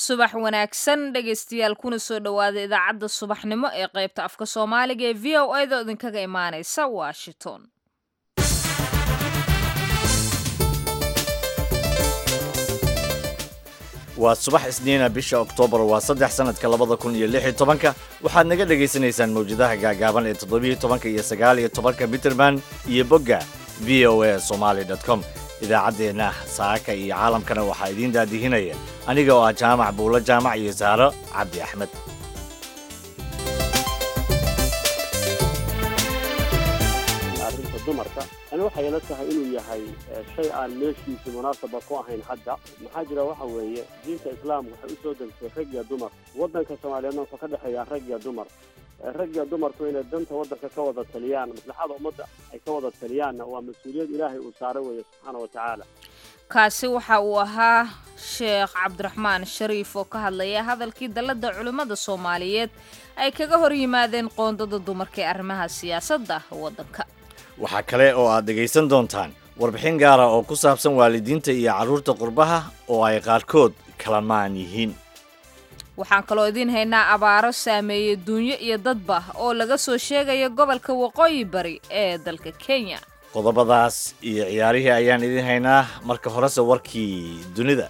subax wanaagsan dhegaystayaal kuna soo dhowaada idaacadda subaxnimo ee qaybta afka soomaaliga ee v o a da idinkaga imaanaysa washington waa subax isniina bisha oktoobar waa saddex sanadka labada kun iyo lix iyo tobanka waxaad naga dhagaysanaysaan mawjadaha gaagaaban ee toddobiyo tobanka iyo sagaal iyo tobanka mitterman iyo bogga v o a somaali com idaacaddeenna saaka iyo caalamkana waxaa idiin daadihinaya aniga oo ah jaamac buulo jaamac iyo saaro cabdi axmed arrinta dumarka ani waxay ila tahay inuu yahay shay aan meeshiisi munaasaba ku ahayn hadda maxaa jira waxa weeye diinta islaamka waxay usoo degtay rag iyo dumar waddanka soomaaliyeedna wuxuu ka dhexeeyaa rag iyo dumar rag iyo dumarku inay danta waddanka ka wada taliyaan maslaxada ummadda ay ka wada taliyaanna waa mas-uuliyad ilaahay uu saaray weeye subxaana wa tacaala kaasi waxa uu ahaa sheekh cabdiraxmaan shariif oo ka hadlaya hadalkii dalladda culimmada soomaaliyeed ay kaga hor yimaadeen qoondada dumarka ee arrimaha siyaasadda waddanka waxaa kale oo aad dhegaysan doontaan warbixin gaara oo ku saabsan waalidiinta iyo carruurta qurbaha oo ay qaarkood kala maan yihiin waxaan kaloo idiin haynaa abaaro saameeyey duunyo iyo dadba oo laga soo sheegaya gobolka waqooyi bari ee dalka kenya qodobadaas iyo ciyaarihii ayaan idiin haynaa marka horese warkii dunida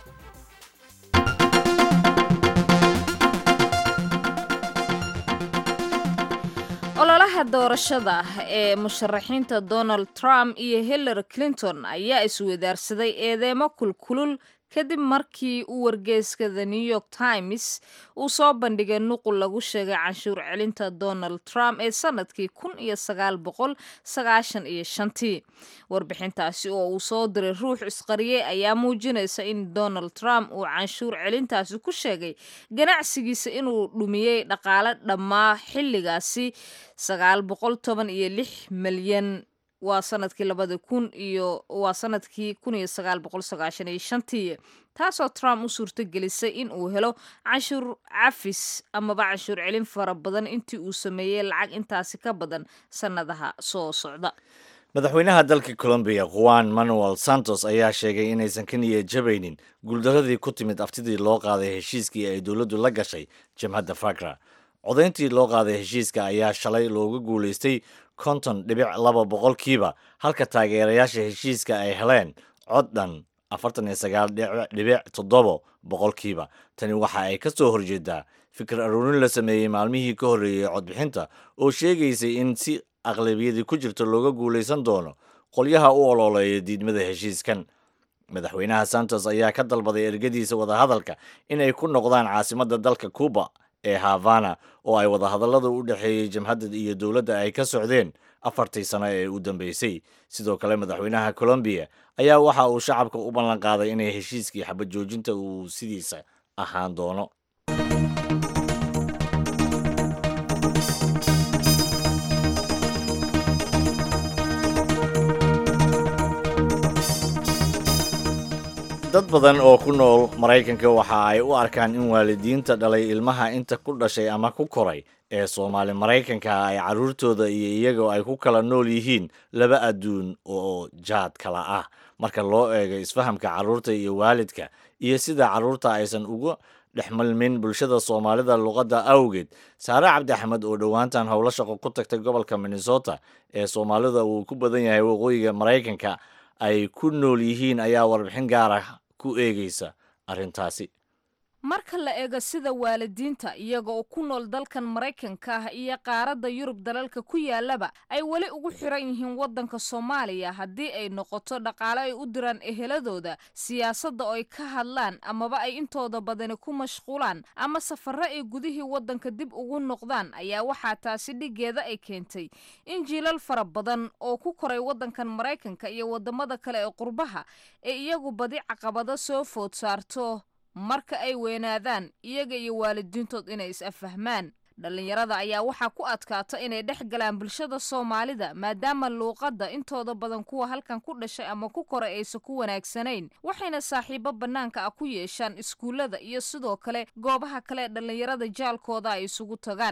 ololaha doorashada ee musharaxiinta donald trump iyo hillary clinton ayaa iswadaarsaday eedeemo kulkulul kadib markii uu wargeyska the new york times uu soo bandhigay nuqul lagu sheegay canshuur celinta donald trump ee sanadkii kun iyo sagaal boqol sagaashan iyo shantii warbixintaasi oo uu soo diray ruux isqariyey ayaa muujinaysa in donald trump uu canshuur celintaasi ku sheegay ganacsigiisa inuu dhumiyey dhaqaale dhammaa xilligaasi sagaal boqol toban iyo lix milyan waa sanadkii labada kun iyo waa sanadkii kun iyo sagaal boqol sagaashan iyo shantii taasoo trump u suurto gelisay in uu helo canshuur cafis amaba canshuur celin fara badan intii uu sameeyey lacag intaasi ka badan sannadaha soo socda madaxweynaha dalka colombiya juan manuel santos ayaa sheegay inaysan ka niya jabaynin guuldaradii ku timid aftidii loo qaaday heshiiskii ay dowladdu la gashay jamhadda fagra codayntii loo qaaday heshiiska ayaa shalay looga guulaystay konton dhibic laba boqolkiiba halka taageerayaasha heshiiska ay heleen cod dhan afartan iyo sagaal dhibic toddobo boqolkiiba tani waxa ay ka soo horjeedaa fikir aruurin la sameeyey maalmihii ka horreeyey codbixinta oo sheegaysay in si aqlabiyadii ku jirto looga guulaysan doono qolyaha u ololeeya diidmada heshiiskan madaxweynaha santos ayaa ka dalbaday ergadiisa wadahadalka inay ku noqdaan caasimadda dalka cuba ee havana oo ay wadahadallada u dhexeeyey jamhadda iyo dowladda ay ka socdeen afartii sano ee u dambeysay sidoo kale madaxweynaha colombiya ayaa waxa uu shacabka u ballan qaaday inay heshiiskii xabad joojinta uu sidiisa ahaan doono dad badan oo ku nool maraykanka waxa ay u arkaan in waalidiinta dhalay ilmaha inta ku dhashay ama ku koray ee soomaali maraykanka ay carruurtooda iyo iyagoo ay ku kala nool yihiin laba adduun oo jaad kala ah marka loo eego isfahamka carruurta iyo waalidka iyo sida carruurta aysan ugu dhexmalmin bulshada soomaalida luqadda awgeed saare cabdi axmed oo dhowaantan howlo shaqo ku tagtay gobolka minnesota ee soomaalida uu ku badan yahay waqooyiga maraykanka ay ku nool yihiin ayaa warbixin gaara ku eegaysa arrintaasi marka la eego sida waalidiinta iyaga oo ku nool dalkan maraykanka ah iyo qaaradda yurub dalalka ku yaalaba ay weli ugu xiran yihiin waddanka soomaaliya haddii ay noqoto dhaqaale ay u diraan eheladooda siyaasadda oo ay ka hadlaan amaba ay intooda badani ku mashquulaan ama safarro ay gudihii waddanka dib ugu noqdaan ayaa waxaa taasi dhigeeda ay keentay in jiilal fara badan oo ku koray waddankan maraykanka iyo waddamada kale ee qurbaha ee iyagu badi caqabado soo food saarto marka ay weynaadaan iyaga iyo waalidiintood inay is-affahmaan dhallinyarada ayaa waxaa ku adkaata inay dhex galaan bulshada soomaalida maadaama luuqadda intooda badan kuwa halkan ku dhashay ama ku koray aysan ku wanaagsanayn waxayna saaxiibo bannaanka ah ku yeeshaan iskuullada iyo sidoo kale goobaha kale ee dhallinyarada jaalkooda ay isugu tagaan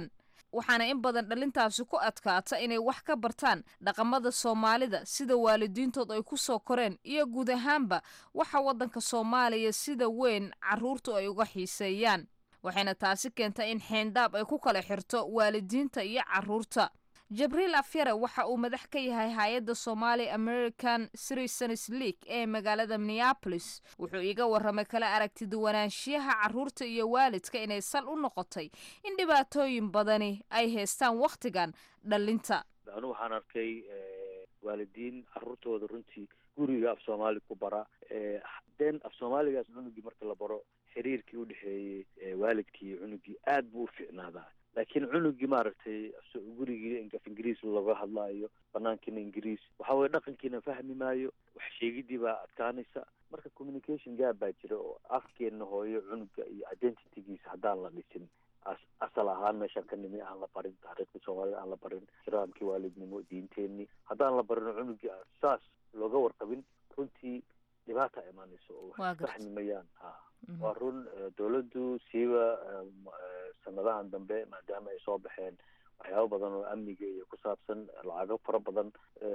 waxaana in badan dhalintaasi ku adkaata inay wax ka bartaan dhaqamada soomaalida sida waalidiintood ay ku soo koreen iyo guud ahaanba waxa waddanka soomaaliya sida weyn carruurtu ay uga xiiseeyaan waxayna taasi keentay in xeendaab ay ku kala xirto waalidiinta iyo carruurta jabriil afyare waxa uu madax ka yahay hay-adda somali american citizens league ee magaalada minneapolis wuxuu iiga warramay kala aragtiduwanaanshiyaha carruurta iyo waalidka inay sal u noqotay in dhibaatooyin badani ay haystaan wakhtigan dhalinta anu waxaan arkay waalidiin carruurtooda runtii guriga af soomaali ku bara den af soomaaligaas cunugii marka la baro xiriirkii udhexeeyey waalidkii iyo cunugii aad buu u fiicnaadaa laakiin cunugii maaragtay gurigii af ingiriis laga hadlaayo banaankiina ingiriis waxa weye dhaqankiina fahmi maayo wax sheegidii baa adkaanaysa marka communication gaab baa jira oo afkeena hooyo cunuga iyo identitygiisa haddaan la dhisin as asal ahaan meeshaan ka nimi aan la barin taariikhda soomaalida aan la barin ixtiraamkii waalidnimo diinteenii haddaan la barin cunugii aan saas looga warqabin runtii dhibaata imaanayso oo wax fahmi mayaan ha waa run dawladdu siiba sanadahan dambe maadaama ay soo baxeen waxyaabo badan oo amniga iyo ku saabsan lacago fara badan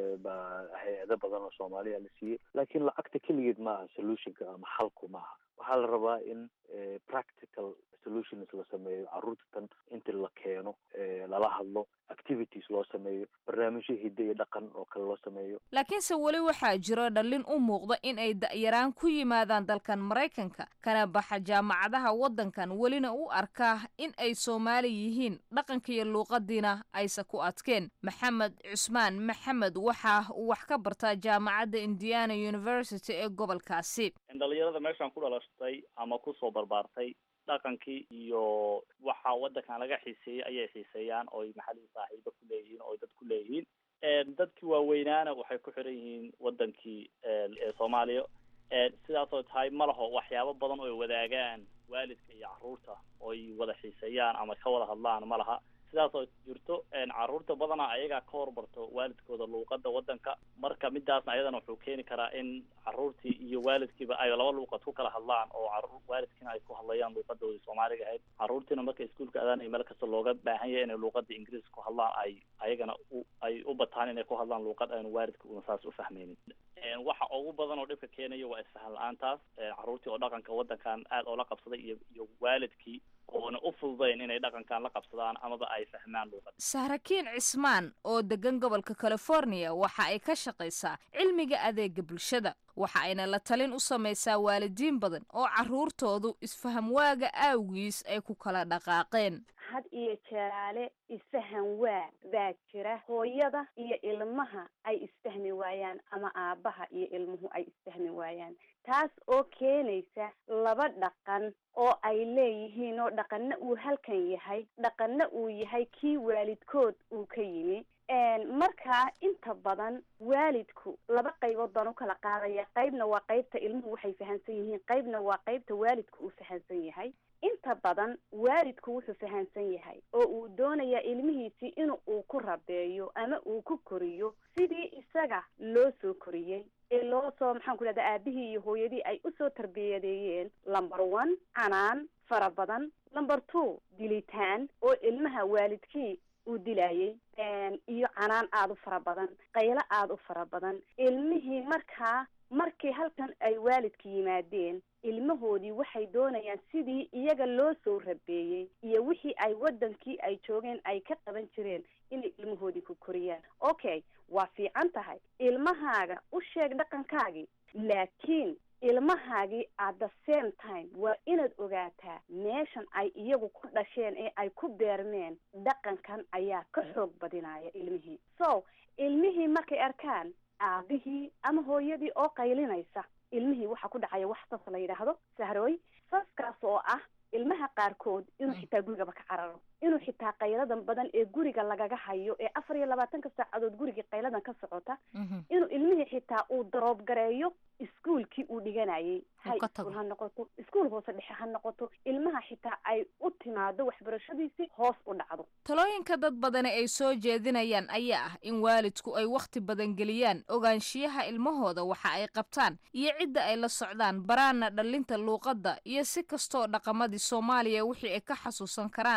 baa hay-ado badan oo soomaaliya la siiyey laakiin lacagta keligeed maaha solutionka ama xalku maaha waxaa la rabaa in practical solutions la sameeyo carruurta tan inta la keeno lala hadlo activities loo sameeyo barnaamijyo hidde iyo dhaqan oo kale loo sameeyo laakiinse weli waxaa jiro dhallin u muuqda in ay da'yaraan ku yimaadaan dalkan maraykanka kana baxa jaamacadaha waddankan welina u arkaa in ay soomaali yihiin dhaqanka iyo luuqadiina aysa ku adkeen maxamed cusmaan maxamed waxa uu wax ka bartaa jaamacadda indiana university ee gobolkaasi dhalinyarada meeshaan ku dhalashtay ama kusoo barbaartay dhaqankii iyo waxa waddankan laga xiiseeyey ayay xiiseeyaan ooy maxalii saaxiibo ku leeyihiin oo dad ku leeyihiin dadkii waaweynaana waxay ku xiran yihiin waddankii ee soomaaliya sidaasoo tahay ma laho waxyaabo badan oo ay wadaagaan waalidka iyo carruurta ooy wada xiiseeyaan ama ka wada hadlaan ma laha sidaasoo jirto carruurta badana ayagaa ka horbarto waalidkooda luuqada waddanka marka midaasna ayadana wuxuu keeni karaa in carruurtii iyo waalidkiiba ay laba luuqad ku kala hadlaan oo caruur waalidkiina ay ku hadlayaan luuqadoodii soomaaliga ahayd carruurtiina marka iskuolka adaan ay meel kasta looga baahan yahay inay luuqada ingiriiska ku hadlaan ay ayagana u ay u bataan inay ku hadlaan luuqad aanu waalidka una saas u fahmeynin waxa ugu badan oo dhibka keenaya waa isfahan la-aantaas carruurtii oo dhaqanka waddankan aad oola qabsaday iyo iyo waalidkii oona u fududayn inay dhaqankan la qabsadaan amaba ay fahmaan luuqad sahrakiin cismaan oo degan gobolka california waxa ay ka shaqaysaa cilmiga adeega bulshada waxa ayna la talin u samaysaa waalidiin badan oo carruurtoodu isfaham waaga aawgiis ay ku kala dhaqaaqeen had iyo jeeraale isfahan waa baa jira hooyada iyo ilmaha ay isfahmi waayaan ama aabbaha iyo ilmuhu ay isfahmi waayaan taas oo keenaysa laba dhaqan oo ay leeyihiin oo dhaqanna uu halkan yahay dhaqanna uu yahay kii waalidkood uu ka yimi markaa inta badan waalidku laba qaybood baan u kala qaadaya qaybna waa qaybta ilmuhu waxay fahamsan yihiin qaybna waa qaybta waalidku uu fahamsan yahay inta badan waalidku wuxuu fahamsan yahay oo uu doonayaa ilmihiisii in uu ku rabeeyo ama uu ku koriyo sidii isaga loo soo koriyey ee loo soo maxaan ku dhahda aabihii iyo hooyadii ay usoo tarbiyadeeyeen number one canaan fara badan number two dilitaan oo ilmaha waalidkii uu dilayay iyo canaan aada u fara badan qaylo aada u fara badan ilmihii markaa markii halkan ay waalidka yimaadeen ilmahoodii waxay doonayaan sidii iyaga loo soo rabeeyey iyo wixii ay waddankii ay joogeen ay ka qaban jireen inay ilmahoodii ku koriyaan okay waa fiican tahay ilmahaaga u sheeg dhaqankaagii laakiin ilmahaagii at the same time waa inaad ogaataa meeshan ay iyagu ku dhasheen ee ay ku beermeen dhaqankan ayaa ka xoog badinaya ilmihii so ilmihii markay arkaan aabihii ama hooyadii oo qaylinaysa ilmihii waxaa ku dhacaya wax sas la yidhaahdo sahrooy saskaas oo ah ilmaha qaarkood inuu xitaa gurigaba ka cararo inuu xitaa qayladan badan ee guriga lagaga hayo ee afar iyo labaatanka saacadood gurigii qayladan ka socota inuu ilmihii xitaa uu daroob gareeyo iskuolkii uu dhiganayay high school ha noqoto iskuol hoose dhexe ha noqoto ilmaha xitaa ay u timaado waxbarashadiisii hoos u dhacdo talooyinka dad badani ay soo jeedinayaan ayaa ah in waalidku ay wakhti badan geliyaan ogaanshiyaha ilmahooda waxa ay qabtaan iyo cidda ay la socdaan baraana dhallinta luuqadda iyo si kastoo dhaqamadii soomaaliya wixii ay ka xasuusan karaan ah kuwa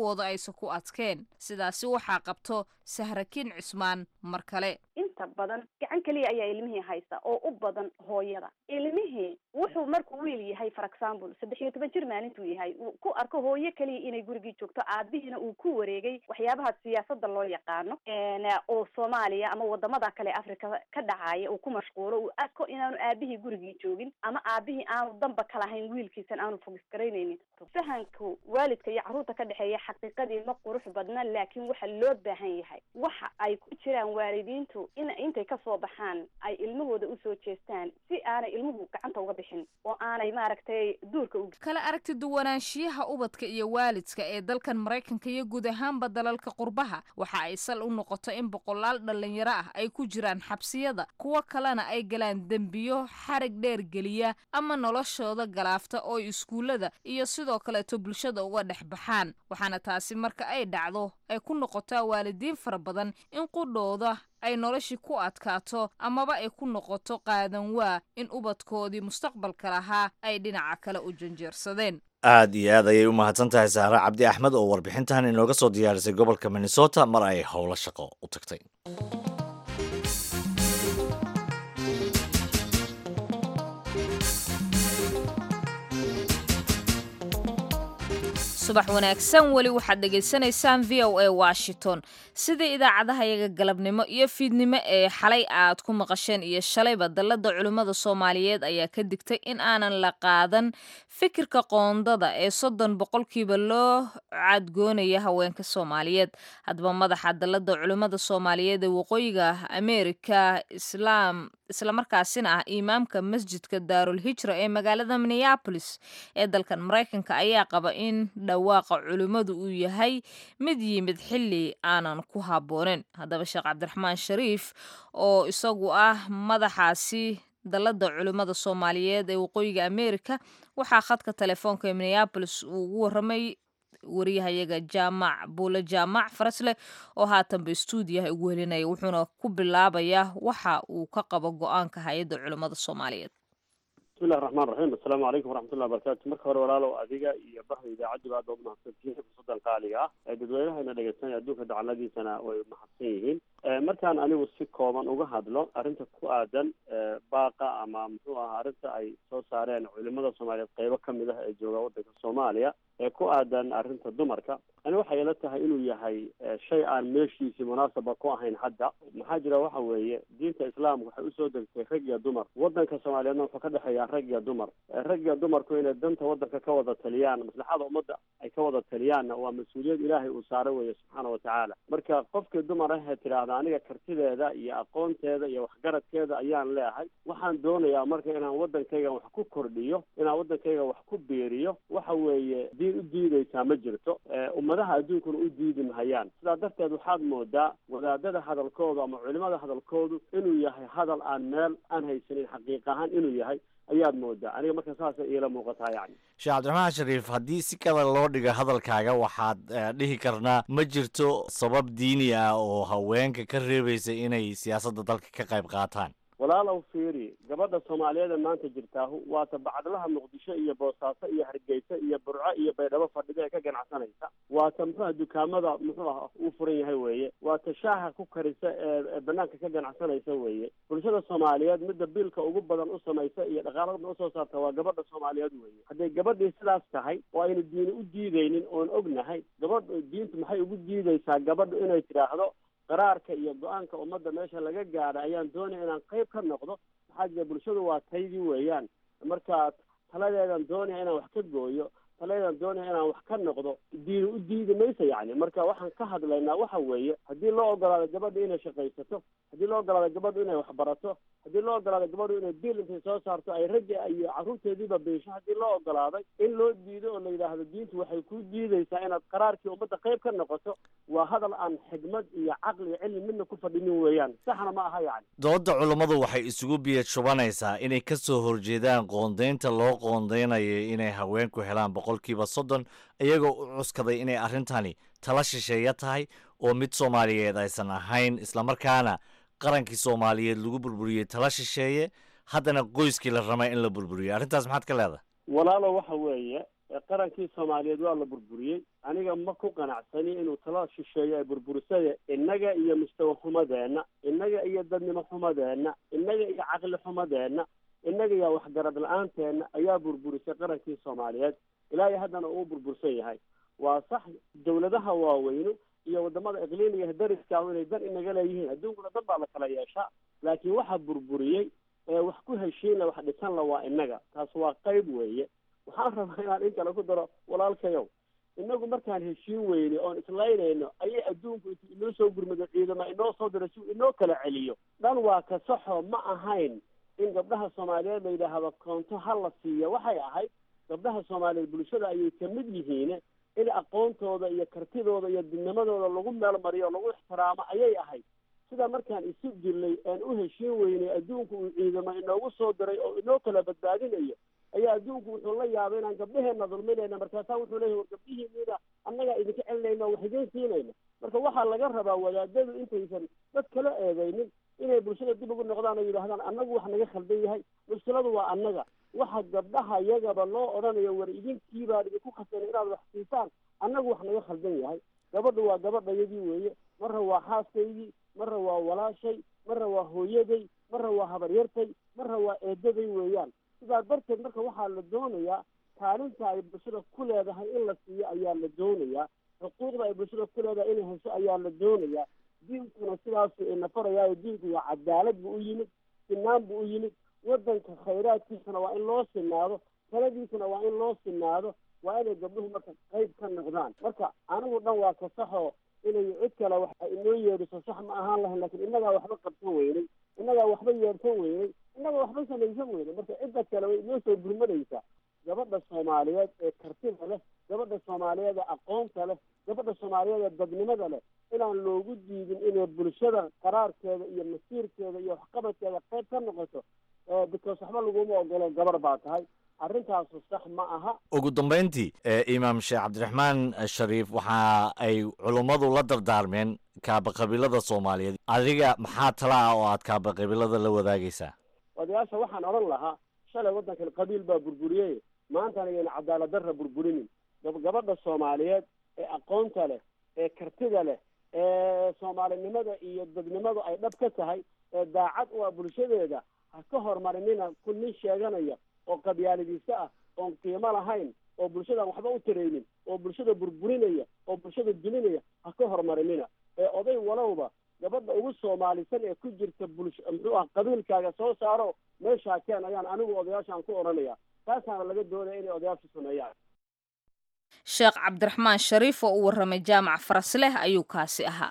kuwooda aysan ku adkeen sidaasi waxaa qabto sahrakiin cismaan mar kale inta badan gacan keliya ayaa ilmihii haysta oo u badan hooyada ilmihii wuxuu markuu wiil yahay for example saddex iyo toban jir maalintuu yahay uu ku arko hooyo keliya inay gurigii joogto aabihiina uu ku wareegay waxyaabaha siyaasada loo yaqaano oo soomaaliya ama wadamada kale africa ka dhacaya uu ku mashquulo uu arko inaanu aabihii gurigii joogin ama aabihii aanu danba ka lahayn wiilkiisan aanu fogisgaraynaynin fahanku waalidka iyo carruurta ka dhexeeya xaqiiqadii ma qurux badna laakiin waxa loo baahan yahay waxa ay ku jiraan waalidiintu in intay kasoo baxaan ay ilmahooda usoo jeestaan si aanay ilmuhu gacanta uga bixin oo aanay maaragtay duurka u kala aragti duwanaanshiyaha ubadka iyo waalidka ee dalkan maraykanka iyo guud ahaanba dalalka qurbaha waxa ay sal u noqoto in boqolaal dhalinyaro ah ay ku jiraan xabsiyada kuwo kalena ay galaan dembiyo xarig dheer geliya ama noloshooda galaafta oo iskuullada iyo sidoo kaleeto bulshada uga dhex baxaan waxaana taasi marka ay dhacdo ay ku noqotaa waalidiin fara badan in qudhooda ay noloshii ku adkaato amaba ay ku noqoto qaadan waa in ubadkoodii mustaqbalka lahaa ay dhinaca kale u janjeersadeen aad iyo aad ayay u mahadsan tahay saare cabdi axmed oo warbixintan inooga soo diyaarisay gobolka minnesota mar ay howlo shaqo u tagtay subax wanaagsan weli waxaad dhegaysanaysaan v o a washington sidii idaacadaha yaga galabnimo iyo fiidnimo ee xalay aad ku maqasheen iyo shalayba dallada culimmada soomaaliyeed ayaa ka digtay in aanan la qaadan fikirka qoondada ee soddon boqolkiiba loo cadgoonaya haweenka soomaaliyeed haddaba madaxa dallada culimmada soomaaliyeed ee waqooyiga ameerika islaam islamarkaasina ah imaamka masjidka daarul hijra ee magaalada minneabolis ee dalkan maraykanka ayaa qaba in dhawaaqa culimmadu uu yahay mid yimid xilli aanan ku habbooneyn haddaba sheekh cabdiraxmaan shariif oo isagu ah madaxaasi dallada culimmada soomaaliyeed ee waqooyiga ameerika waxaa khadka telefoonka ee minneabolis uu ugu warramay wariyahayaga jaamac buule jaamac farasleh oo haatanba stuudiyaha ugu helinaya wuxuuna ku bilaabayaa waxa uu ka qabo go-aanka hay-adda culimmada soomaaliyeed bismillahi raxmaan raxiim assalaamu calaykum waraxmatullahi wabarakatu marka hore walaalow adiga iyo bahda idaacaddiba aad baad umahadsantihiin fursadan qaaliga ah ee dadweynahayna dhegeysanaya adduunka dacaladiisana way mahadsan yihiin markaan anigu si kooban uga hadlo arrinta ku aadan baaqa ama muxuu ahaa arrinta ay soo saareen culimada soomaaliyeed qeybo kamid ah ee jooga waddanka soomaaliya ee ku aadan arrinta dumarka ani waxay ila tahay inuu yahay shay aan meeshiisii munaasaba ku ahayn hadda maxaa jira waxa weeye diinta islaamka waxay usoo degtay rag iyo dumar waddanka soomaaliyeedna wuxuu ka dhexeeyaa rag iyo dumar rag iyo dumarku inay danta waddanka ka wada taliyaan maslaxada ummadda ay ka wada taliyaanna waa mas-uuliyad ilaahay uu saaro weeye subxaana watacaala marka qofkii dumar ahee tidhaahda aniga kartideeda iyo aqoonteeda iyo waxgaradkeeda ayaan leehay waxaan doonayaa marka inaan waddankayga wax ku kordhiyo inaan waddankayga wax ku biiriyo waxa weeye diin u diidaysaa ma jirto ummadaha adduunkuna u diidi mahayaan sidaa darteed waxaad moodaa wadaadada hadalkoodu ama culimada hadalkoodu inuu yahay hadal aan meel aan haysanin xaqiiq ahaan inuu yahay ayaad moodaa aniga marka saasay iila muuqataa yacni sheekh cabdiraxmaan shariif haddii si kale loo dhigo hadalkaaga waxaad dhihi karnaa ma jirto sabab diini ah oo haweenka ka reebaysa inay siyaasadda dalka ka qayb qaataan walaalow fiiri gabadha soomaaliyeed ee maanta jirtaahu waata bacdlaha muqdisho iyo boosaaso iyo hargeysa iyo burco iyo baydhabo fadhida ee ka ganacsanaysa waata muxuuha dukaamada muxuu ah uu furan yahay weeye waata shaaha ku karisa ee banaanka ka ganacsanaysa weeye bulshada soomaaliyeed midda biilka ugu badan u samaysa iyo dhaqaalada usoo saarta waa gabadha soomaaliyeed weeye hadday gabadhii sidaas tahay oo aynu diini u diideynin oon ognahay gabadh diintu maxay ugu diideysaa gabadhu inay tidhaahdo qaraarka iyo go-aanka ummadda meesha laga gaadha ayaan doonaya inaan qayb ka noqdo maxaa jira bulshadu waa taydii weeyaan marka taladeedan doonaya inaan wax ka gooyo taladeedan doonaya inaan wax ka noqdo diini u diidi maysa yacni marka waxaan ka hadlaynaa waxa weeye haddii loo ogolaado gabadha inay shaqaysato haddii loo ogolaado gabadhu inay waxbarato haddii loo ogolaado gabadhu inay biil intay soo saarto ay ragga iyo carruurteediiba biisho haddii loo ogolaaday in loo diido oo la yidhaahdo diintu waxay ku diideysaa inaad qaraarkii ummadda qayb ka noqoto waa hadal aan xigmad iyo caqli iyo cilmi midna ku fadhinin weeyaan saxna ma aha yacni dooda culummadu waxay isugu biyad shubanaysaa inay ka soo horjeedaan qoondaynta loo qoondaynayo inay haweenku helaan boqolkiiba soddon iyagoo u cuskaday inay arrintani tala shisheeya tahay oo mid soomaaliyeed aysan ahayn islamarkaana qarankii soomaaliyeed lagu burburiyey tala shisheeye haddana qoyskii la ramay in la burburiyo arrintaas maxaad ka leedahay walaalo waxa weeye qarankii soomaaliyeed waa la burburiyey aniga ma ku qanacsani inuu tala shisheeyo ay burburisade innaga iyo mustawa xumadeenna innaga iyo dadnimo xumadeenna innaga iyo caqli xumadeenna innaga iyo waxgarad la-aanteena ayaa burburisay qarankii soomaaliyeed ilaahay haddana uu burbursan yahay waa sax dawladaha waaweynu iyo wadamada iqliimiga dariska inay dan inaga leeyihiin adduunkuna dan baa la kala yeeshaa laakiin waxa burburiyey ee wax ku heshiina wax dhisan la waa innaga taas waa qayb weeye waxaan rabaa inaan in kale ku daro walaalkayow inagu markaan heshiin weyne oon islaynayno ayay adduunku intu inoo soo gurmado ciidama inoo soo diro si inoo kala celiyo dhan waa ka saxo ma ahayn in gabdhaha soomaaliyeed la yidhaahdo koonto ha la siiyo waxay ahayd gabdhaha soomaaliyeed bulshada ayay kamid yihiin in aqoontooda iyo kartidooda iyo didnimadooda lagu meel mariyo o lagu ixtiraamo ayay ahayd sidaa markaan isu jirnay aan u heshiin weynay adduunku uu ciidamo inoogu soo diray oo inoo kala badbaadinayo ayaa adduunku wuxuu la yaabay inaan gabdhaheena dulminayna markaasaa wuxuu leeyahy war gabdhihiiniina annagaa idinka celinayna wax idiin siinayna marka waxaa laga rabaa wadaadadu intaysan dad kala eedaynin inay bulshada dib ugu noqdaan oo yidhaahdaan annagu wax naga khaldan yahay mushkiladu waa annaga waxa gabdhaha iyagaba loo odhanayo war idinkiibaan idinku khasana inaad wax siisaan annagu wax naga khaldan yahay gabadhu waa gabadhayadii weeye marra waa xaaskaydii marra waa walaashay marra waa hooyaday marra waa habaryartay marra waa eedaday weeyaan sidaa darteed marka waxaa la doonayaa kaalinta ay bulshada ku leedahay in la siiyo ayaa la doonayaa xuquuqda ay bulshada ku leedahay inay hesho ayaa la doonayaa diinkuna sidaasu ina farayaayo diinku waa cadaalad buu u yimid sinaan buu u yimid waddanka khayraadkiisana waa in loo sinaado taladiisana waa in loo sinaado waa inay gabdhuhu marka qayb ka noqdaan marka anigu dhan waa ka saxoo inay cid kale wax inoo yeedhiso sax ma ahaan lahayn lakin innagaa waxba qabsan weynay innagaa waxba yeedhsan weynay innagaa waxba samaysan weynay marka cidda kale way inoo soo gurmadaysaa gabadha soomaaliyeed ee kartida leh gabadha soomaaliyeed ee aqoonta leh gabadha soomaaliyeed ee dadnimada leh inaan loogu diidin inay bulshada qaraarkeeda iyo masiirkeeda iyo waxqabadkeeda qayb ka noqoto because waxba laguma ogolo gabar baa tahay arrintaasu sax ma aha ugu dambayntii imaam sheekh cabdiraxmaan shariif waxa ay culummadu la dardaarmeen kaaba qabiilada soomaaliyeed adiga maxaa tala ah oo aad kaaba qabiilada la wadaagaysaa odayaasha waxaan odhan lahaa shalay waddankan qabiil baa burburiyey maantana ayayna cadaalad darra burburinin gabadha soomaaliyeed ee aqoonta leh ee kartida leh ee soomaalinimada iyo dadnimadu ay dhab ka tahay ee daacad u ah bulshadeeda ha ka horumarinina ku nin sheeganaya oo qabyaaladiisa ah oon qiimo lahayn oo bulshadaan waxba u taraynin oo bulshada burburinaya oo bulshada dulinaya ha ka horumarinina ee oday walowba gabadha ugu soomaalisan ee ku jirta bulsh muxuu ah qabiilkaaga soo saaro meeshaa keen ayaan anigu odayaashaan ku odhanaya taasaana laga doonaya inay odayaashu sameeyaan sheekh cabdiraxmaan shariif oo u warramay jaamac farasleh ayuu kaasi ahaa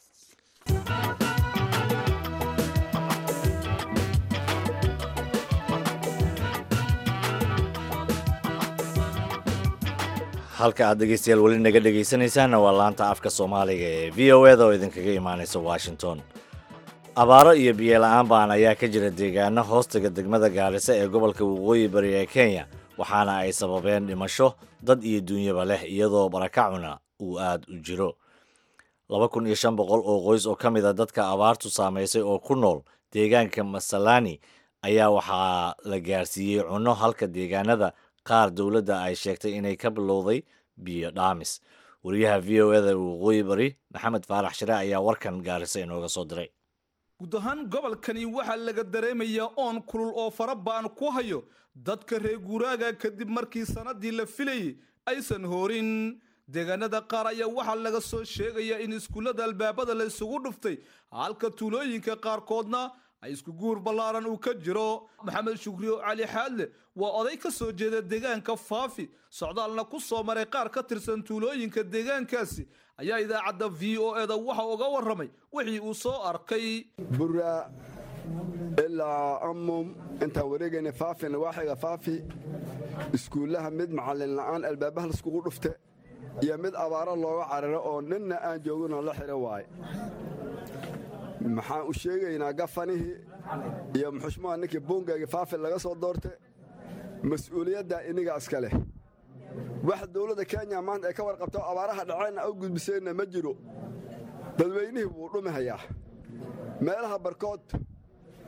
halka aad dhegeystayaal weli naga dhegaysanaysaanna waa laanta afka soomaaliga ee v o eda oo idinkaga imaanaysa washington abaaro iyo biyola-aan baan ayaa ka jira deegaano hoostaga degmada gaarisa ee gobolka waqooyi bari ee kenya waxaana ay sababeen dhimasho dad iyo duunyaba leh iyadoo barakacuna uu aad u jiro laba kun iyo shan boqol oo qoys oo ka mid a dadka abaartu saamaysay oo ku nool deegaanka masalani ayaa waxaa la gaarsiiyey cunno halka deegaanada qaar dowladda ay sheegtay inay ka bilowday biyo dhaamis wariyaha v o eda waqooyi bari maxamed faarax shire ayaa warkan gaarisa inooga soo diray guud ahaan gobolkani waxaa laga dareemayaa oon kulul oo fara ba'an ku hayo dadka reer guuraaga kadib markii sannaddii la filayay aysan hoorin deegaanada qaar ayaa waxaa laga soo sheegayaa in iskuullada albaabada la isugu dhuftay halka tuulooyinka qaarkoodna ay isku guur ballaaran uu ka jiro maxamed shukriyo cali xaadle waa oday ka soo jeeda deegaanka faafi socdaalna ku soo maray qaar ka tirsan tuulooyinka deegaankaasi ayaa idaacadda v o eda waxa uga warramay wixii uu soo arkay buraa ilaa amum intaan wareegayna faafina waaxiga faafi iskuullaha mid macallin la'aan albaabaha laiskugu dhufte iyo mid abaaro looga cararo oo ninna aan jooginoo la xidho waaye maxaan u sheegaynaa gafanihii iyo muxushmaha ninkii buungayga faafi laga soo doorte mas-uuliyaddaa iniga iska leh wax dowladda kenya maanta ay ka warqabto abaaraha dhaceenna u gudbiseenna ma jiro dadweynihii wuu dhumi hayaa meelaha barkood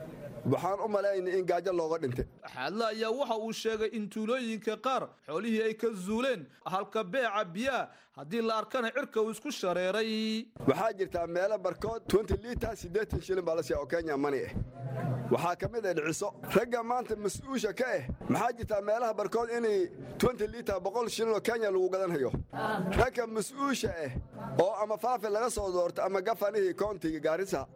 waxaan u malaynay in gaajo looga dhintay xaadle ayaa waxa uu sheegay in tuulooyinka qaar xoolihii ay ka zuuleen halka beeca biyaha haddii la arkana cirka uu isku shareeray waxaa jirtaa meelo barkood twenty liita siddeetan shilin baa la siiya oo kenya mani ah waxaa ka mid ah dhiciso ragga maanta mas-uusha ka ah maxaa jirtaa meelaha barkood inay twenty liita boqol shilin oo kenya lagu gadanhayo ragga mas-uusha ah oo ama faafi laga soo doorto ama gafanihii koontiga gaarisa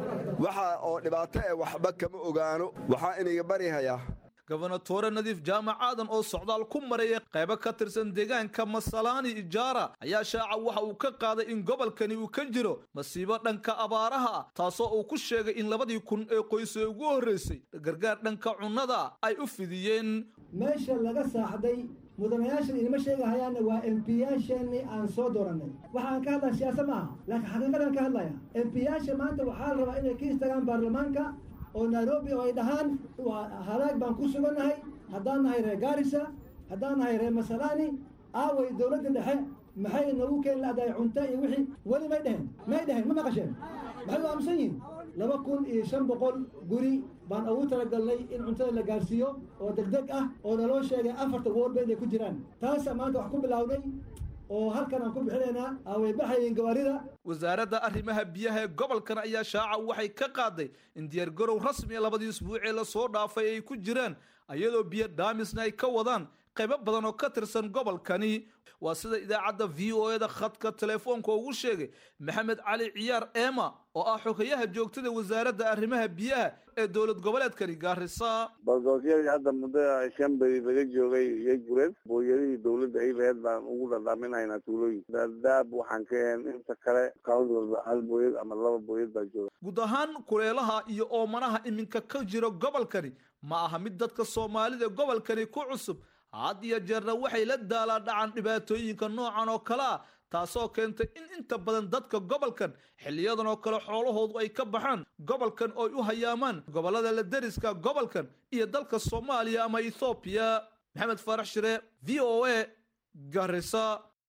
waxa oo dhibaato ah waxba kama ogaano waxaa inaga baryahayaa gobonatore nadiif jaamac aadan oo socdaal ku maraya qaybo ka tirsan deegaanka masalaani ijaara ayaa shaaca waxa uu ka qaaday in gobolkani uu ka jiro masiibo dhanka abaaraha ah taasoo uu ku sheegay in labadii kun ee qoyse ugu horreysay gargaar dhanka cunnada ay u fidiyeen meesha laga saaxday mudanayaashan inima sheegahayaanna waa embiyaasheenii aan soo doorannay waxaan ka hadlaya siyaasa ma aha laakiin xaqiiqadaan ka hadlaya embiyaasha maanta waxaa la rabaa inay ka istagaan baarlamaanka oo nairobi oo ay dhahaan halaag baan ku sugannahay haddaan nahay reer gaarisa haddaan nahay reer masalaani aaway dowladda dhexe maxay nagu keen la'dahay cunto iyo wixii weli may dhehen may dhehen ma maqasheen maxay u aamusan yihin laba kun iyo shan boqol guri baan ugu talagalnay in cuntada la gaarsiiyo oo degdeg ah oo naloo sheegay afarta woorba inay ku jiraan taasa maanta wax ku bilownay oo halkan aan ku bixinaynaa away baxayeen gawaarida wasaaradda arrimaha biyaha ee gobolkan ayaa shaaca waxay ka qaaday in diyaargarow rasmiya labadii isbuucee lasoo dhaafay ay ku jiraan iyadoo biyo dhaamisna ay ka wadaan qaybo badan oo ka tirsan gobolkani waa sida idaacadda v o eda khadka telefoonka ugu sheegay maxamed cali ciyaar eema oo ah xogayaha joogtada wasaaradda arrimaha biyaha ee dowlad goboleedkani gaarisa baldoosiyadii hadda muddo shan beri laga joogay iyo gureed booyadihii dowladda ay laheyd baan ugu dhadhaaminaynaa tuulooyin daadaab waxaan ka heen inta kale county walba hal booyad ama laba booyad baa jooga guud ahaan kuleelaha iyo oomanaha iminka ka jiro gobolkani ma aha mid dadka soomaalida gobolkani ku cusub had iyo jeerna waxay la daalaa dhacan dhibaatooyinka noocan oo kale ah taasoo keentay in inta badan dadka gobolkan xiliyadan oo kale xoolahoodu ay ka baxaan gobolkan ooy u hayaamaan gobolada la deriska gobolkan iyo dalka soomaaliya ama ethoobiya maxamed faarax shire v o a garisa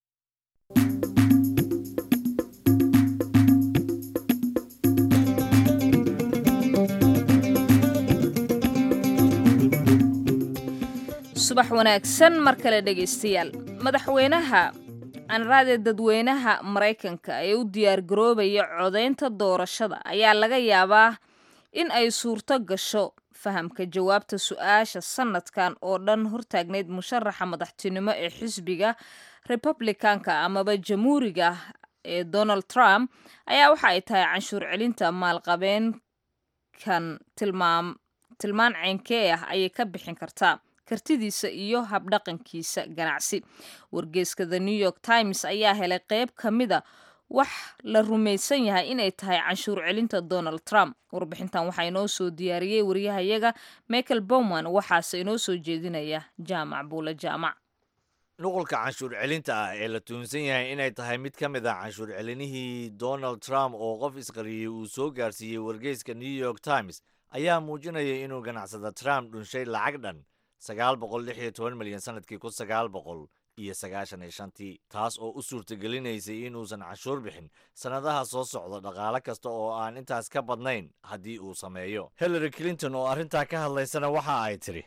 subax wanaagsan mar kale dhegaystayaal madaxweynaha anraade dadweynaha maraykanka ee u diyaargaroobaya codaynta doorashada ayaa laga yaabaa in ay suurto gasho fahamka jawaabta su-aasha sanadkan oo dhan hortaagnayd musharaxa madaxtinimo ee xisbiga republicanka amaba jamhuuriga ee donald trump ayaa waxa ay tahay canshuur celinta maalqabeenkan tilmaan ceynkee ah ayay ka bixin kartaa kartidiisa iyo habdhaqankiisa ganacsi wargeeska the new york times ayaa helay qeyb ka mida wax la rumaysan yahay inay tahay canshuur celinta donald trump warbixintan waxaa inoo soo diyaariyey wariyahayaga michael bowman waxaase inoo soo jeedinaya jaamac buule jaamac nuqulka canshuur celinta ah ee la tuunsan yahay inay tahay mid ka mid ah canshuur celinihii donald trump oo qof isqariyey uu soo gaarsiiyey wargeyska new york times ayaa muujinaya inuu ganacsada trump dhunshay lacag dhan sagaal boqol lix iyo toban milyan sanadkii kun sagaal boqol iyo sagaashan iyo shantii taas oo u suurtagelinaysay inuusan canshuur bixin sannadaha soo socda dhaqaale kasta oo aan intaas ka badnayn haddii uu sameeyo hillary clinton oo arrintaa ka hadlaysana waxa ay tidhi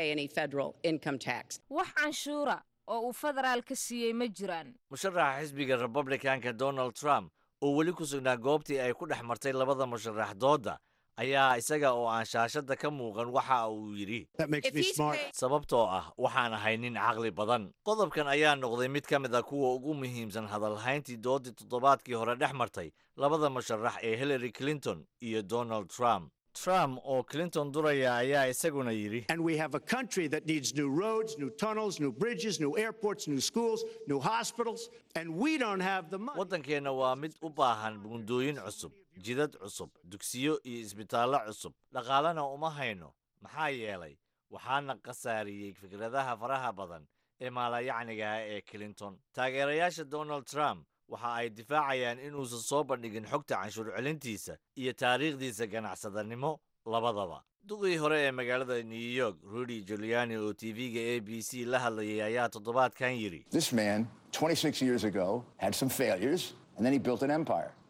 wax canshuura oo uu federaal ka siiyey ma jiraan musharaxa xisbiga republicanka donald trump oo weli ku sugnaa goobtii ay ku dhex martay labada musharax dooda ayaa isaga oo aan shaashadda ka muuqan waxa uu yidhi sababtoo ah waxaan ahay nin caqli badan qodobkan ayaa noqday mid ka mid a kuwa ugu muhiimsan hadalhayntii doodii toddobaadkii hore dhex martay labada musharax ee hillary clinton iyo donald trump trump oo clinton duraya ayaa isaguna yidhi And we have a country that needs new roads, new tunnels, new bridges, new airports, new schools, new hospitals, and we don't have the money. waddankeenna waa mid u baahan buundooyin cusub jidad cusub dugsiyo iyo isbitaallo cusub dhaqaalena uma hayno maxaa yeelay waxaana khasaariyey fikradaha faraha badan ee maalayacniga ah ee clinton taageerayaasha donald trump waxa ay difaacayaan inuusan soo bandhigin xogta canshuur celintiisa iyo taariikhdiisa ganacsadanimo labadaba duqii hore ee magaalada new york rudy giuliani oo tv-ga a b c la hadlayay ayaa toddobaadkan yidhi This man, 26 years ago, had some failures, and then he built an empire.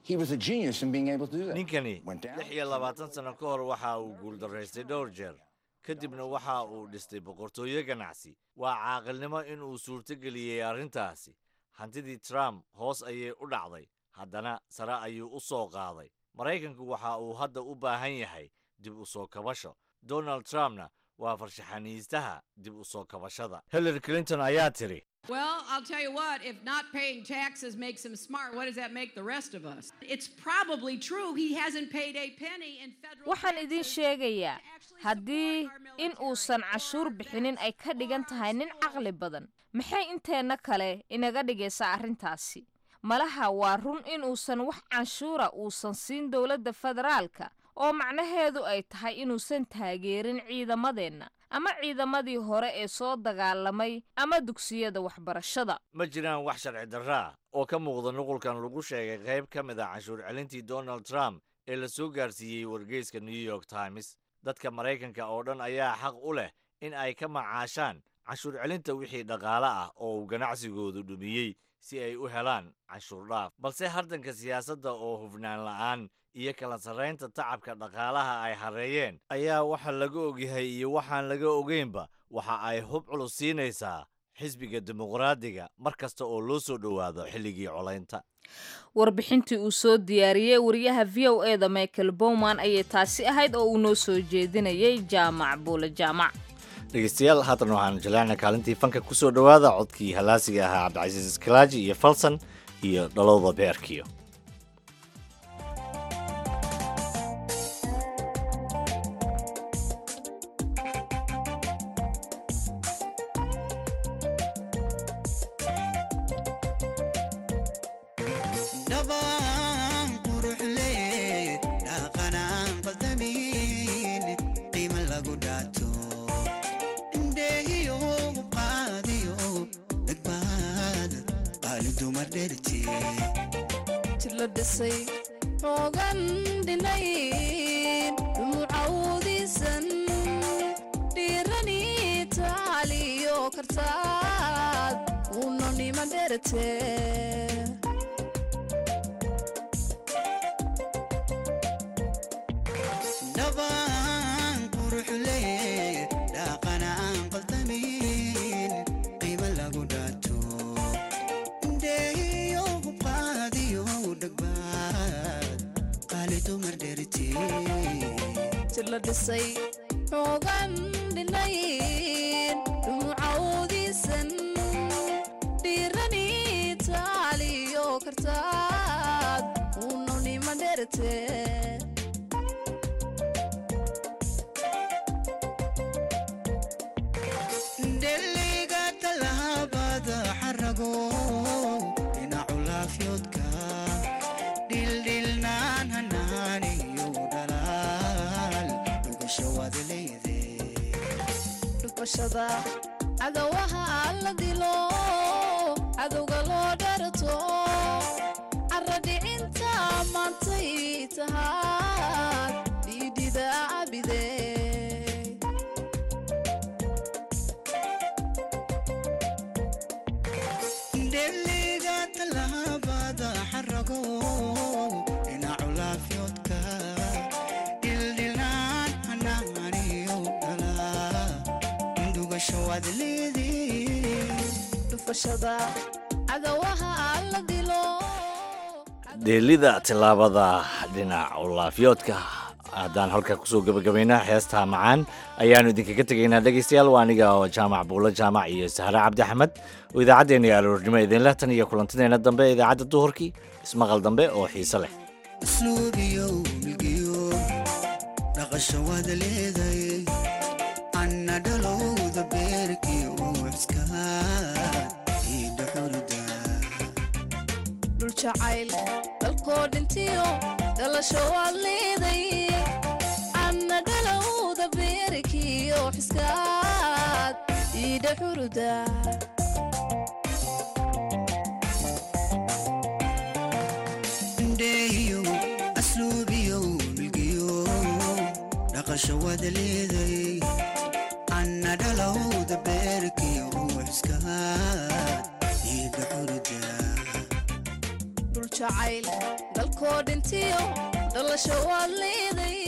He was a genius in being able to do that. ninkani Went down. lix iyo labaatan sano ka hor waxa uu guuldaraystay dhowr jeer kadibna waxa uu dhistay boqortooyo ganacsi waa caaqilnimo in uu suurtogeliyey arrintaasi hantidii trump hoos ayay u dhacday haddana sare ayuu u soo qaaday maraykanku waxa uu hadda u baahan yahay dib u soo kabasho donald trumpna waa farshaxaniistaha dib u soo kabashada hillary clinton ayaa tiri Well, I'll tell you what, if not paying taxes makes him smart, what does that make the rest of us? It's probably true he hasn't paid a penny in federal waxaan idiin sheegayaa haddii in uusan cashuur bixinin ay ka dhigan tahay nin caqli badan maxay inteenna kale inaga dhigaysaa arrintaasi malaha waa run in uusan wax canshuura uusan siin dowladda federaalka oo macnaheedu ay tahay inuusan taageerin ciidamadeenna ama ciidamadii hore ee soo dagaalamay ama dugsiyada waxbarashada ma jiraan wax sharci darro ah oo ka muuqda nuqulkan lagu sheegay qayb ka mid a canshuur celintii donald trump ee la soo gaarsiiyey wargeyska new york times dadka maraykanka oo dhan ayaa xaq u leh in ay ka macaashaan canshuur celinta wixii dhaqaale ah oo uu ganacsigoodu dhumiyey si ay u helaan canshuur dhaaf balse hardanka siyaasadda oo hufnaan la'aan iyo kala sarraynta tacabka dhaqaalaha ay hareeyeen ayaa waxa laga ogyahay iyo waxaan laga ogeynba waxa ay hub culus siinaysaa xisbiga dimuqraadiga mar kasta oo loo soo dhowaado xilligii colaynta warbixintii uu soo diyaariyey wariyaha v o e da michael bowman ayay taasi ahayd oo uu noo soo jeedinayay jaamac buule jaamac dhegeystayaal haatan waxaan jaleecna kaalintii fanka ku soo dhowaada codkii halaasiga ahaa cabdicasiis iskalaaji iyo falsan iyo dhalowda beerkiyo dhabaan quruxle dhaqanaan qaldamin qiima lagu dhaato indheehiyo qaadiyo dhagbaad qaali dumar dherti jir la dhisay xoogan dhinayn dhumucawdiisan dhiirani taaliyo kartaad unonima dherate dhabaan quruxle dhaqanaan qaldamin qiima lagu dhaato indheehiyo qaadiyo dhagbaad qaali dumar dherti jir la dhisay xoogan dhinayn dhumucawdiisan dhiirani taaliyo kartaad unonima dherate dheliga talaabada xarago dhinacu laafyoodka dhildhilnaan hanaaniyo dhalaal dhugasho waad leede dhufashada cadawaha la dilo cadowga loo dharto cara dhicinta maantay tahaad dhiidhida abide dheliga talaabada xarago dhinacu laafyoodka dhildhilnaan hanaaniyo dhalaal dhugasho waad leede dhufashada cadawaha la dilo dheelida tillaabada dhinac laafyoodka haddaan halkaa kusoo gebagabaynaa heestaa macaan ayaannu idinkaga tegaynaa dhegaystayaal waa aniga oo jaamac buulo jaamac iyo sahre cabdi axmed oo idaacaddeenna aroornimo idinleh tan iyo kulantideenna dambe ee idaacadda duhurkii ismaqal dambe oo xiise leh asluubiyo milgiyo dhaqasho waad leeday anna dhalowda beerkii uuxska iidha xurda dhul jacayl dalkoo dhintiyo dhalasho waad leeday anna dhalowda beerikiyo xiskaad iidha xuruda indheeyo asluubiyo milgiyo dhaqasho waad leeday anna dhalowda beerkii uuxska iidha xurda dhul jacayl dalkoo dhintiyo dhalasho waad leeday